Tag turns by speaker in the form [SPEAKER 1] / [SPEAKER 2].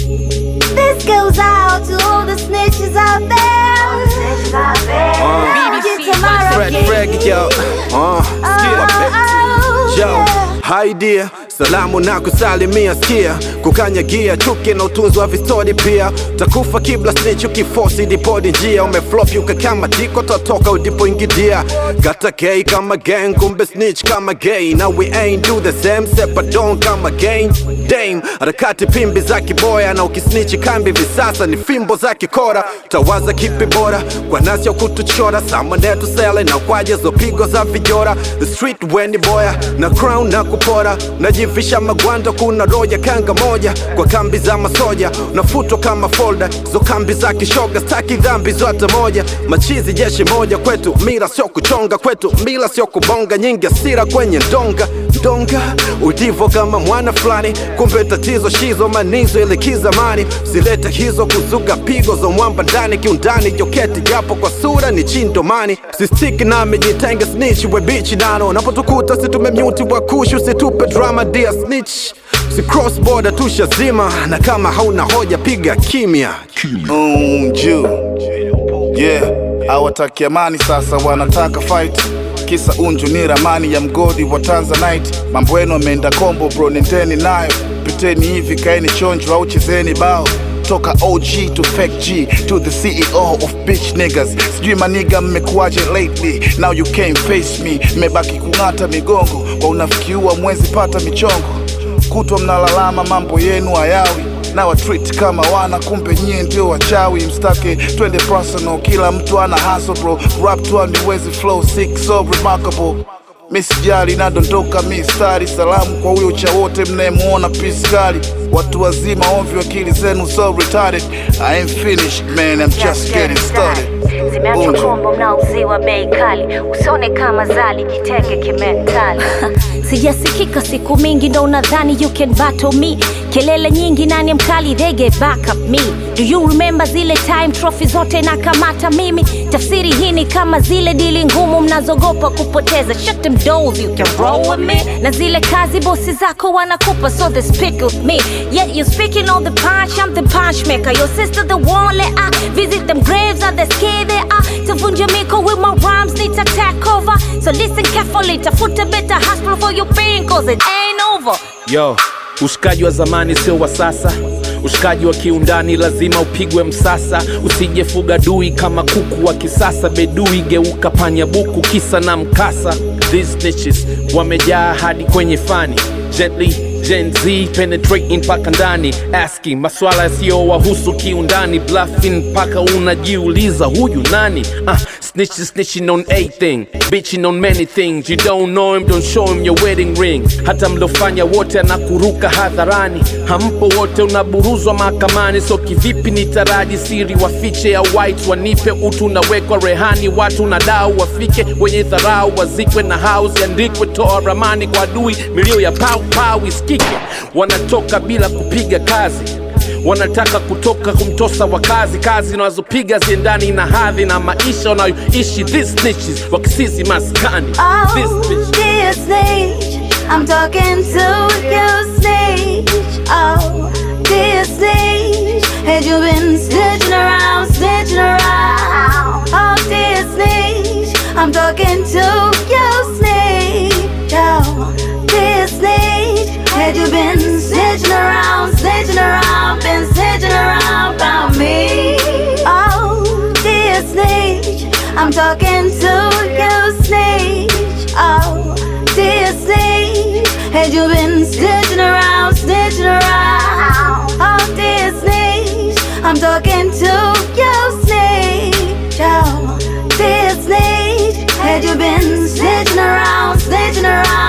[SPEAKER 1] This goes out to all the snitches out there. Get tomorrow,
[SPEAKER 2] Fred
[SPEAKER 1] kid.
[SPEAKER 2] Freg, yo. Uh,
[SPEAKER 1] Oh,
[SPEAKER 2] Yo,
[SPEAKER 1] yeah.
[SPEAKER 2] hi dear, salamu na kusalimia, sikia kukanyagia chuki na utunzi wa vistori pia, takufa kibla snitch ukifosi dipodi njia, umeflop yuka kama tiko tatoka udipoingidia, gata gay kama gang, kumbe snitch kama gay, now we ain't do the same, sepadon kama gang, dame, harakati pimbi za kiboya, na ukisnichi kambi visasa ni fimbo za kikora, tawaza kipi bora kwa nasi ya kutuchora, samanetu sele na kwaje zo pigo za vijora, the street weni boya na crown na kupora, najivisha magwanda, kuna roja kanga moja kwa kambi za masoja, nafutwa kama folda zo kambi za kishoga, staki dhambi zote moja, machizi jeshi moja kwetu, mira sio kuchonga kwetu, mila sio kubonga, nyingi asira kwenye ndonga ndonga, udivo kama mwana fulani, kumbe tatizo shizo manizo ile kizamani, silete hizo kuzuga pigo za mwamba ndani kiundani, joketi japo kwa sura ni chindomani, sistiki nami jitenge snitch we bichi nano, napotukuta situmemyuti wa kushu, situpe drama dia snitch si cross border tushazima, na kama hauna hoja piga kimya.
[SPEAKER 3] Mm, juu yeah, hawataki amani sasa, wanataka fight. Kisa unju ni ramani ya mgodi wa Tanzanite. Mambo yenu ameenda kombo bro, nendeni nayo, piteni hivi, kaeni chonjo au chezeni bao toka OG to fake G to the CEO of bitch niggas. Sijui maniga mmekuwaje lately, now you can't face me. Mmebaki kung'ata migongo kwa unafiki wa mwezi, pata michongo kutwa mnalalama mambo yenu hayawi na watreat kama wana, kumbe nyie ndio wachawi. Mstake twende personal, kila mtu ana hustle bro, rap tu niwezi flow sick so remarkable. Mi sijali nadondoka mistari, salamu kwa huyo cha wote mnayemuona piskali. Watu wazima ovyo, akili zenu so retarded. I ain't finished man, I'm just getting started.
[SPEAKER 4] zimeachwa
[SPEAKER 3] Unju.
[SPEAKER 4] kombo mnaouziwa bei kali, usione kama zali, jitenge kimentali. Sijasikika siku mingi, ndo unadhani you can battle me? Kelele nyingi, nani mkali? They get back up me. Do you remember zile time trophy zote na kamata mimi? Tafsiri hii ni kama zile dili ngumu mnazogopa kupoteza. Shut them doors, you can roll with me. Na zile kazi bosi zako wanakupa, so they speak with me. Yet you speaking on the punch, I'm the punch maker. Your sister the one, let I visit them graves, are they scared they are? Tavunja miko with my rhymes, need to take over. So listen carefully, tafuta better hospital for your pain, cause it ain't over.
[SPEAKER 5] Yo, ushikaji wa zamani sio wa sasa. Ushikaji wa kiundani lazima upigwe msasa. Usijefuga dui kama kuku wa kisasa. Bedui geuka panya buku, kisa na mkasa. These snitches wamejaa hadi kwenye fani. Gently Gen Z penetrating mpaka ndani, asking maswala yasiyowahusu kiundani, bluffing mpaka unajiuliza huyu nani? Uh, snitching snitching on a thing, bitching on many things. You don't know him, don't show him your wedding ring. Hata mlofanya wote anakuruka hadharani, hampo wote, unaburuzwa mahakamani. So kivipi nitaraji siri wafiche ya white wanipe utu, nawekwa rehani, watu na dau wafike, wenye dharau wazikwe na house iandikwe, toa ramani kwa adui, milio ya pau pau isikike. Wanatoka bila kupiga kazi wanataka kutoka kumtosa wakazi, kazi wanazopiga ziendani na hadhi na maisha wanayoishi. These snitches wakisizi maskani This
[SPEAKER 1] Oh,
[SPEAKER 5] bitch.
[SPEAKER 1] dear snitch, I'm talking to you, snitch. Oh, dear snitch, had you been snitching around, snitching around? Oh, dear snitch, I'm talking to you, snitch. Oh, dear snitch, had you been snitching around, snitching around, been snitching around about me? Oh, dear snitch, I'm talking to you, snitch. Oh, dear snitch, had you been snitching around, snitching around? Oh, dear snitch, I'm talking to you, snitch. Oh, dear snitch, had you been snitching around, snitching around?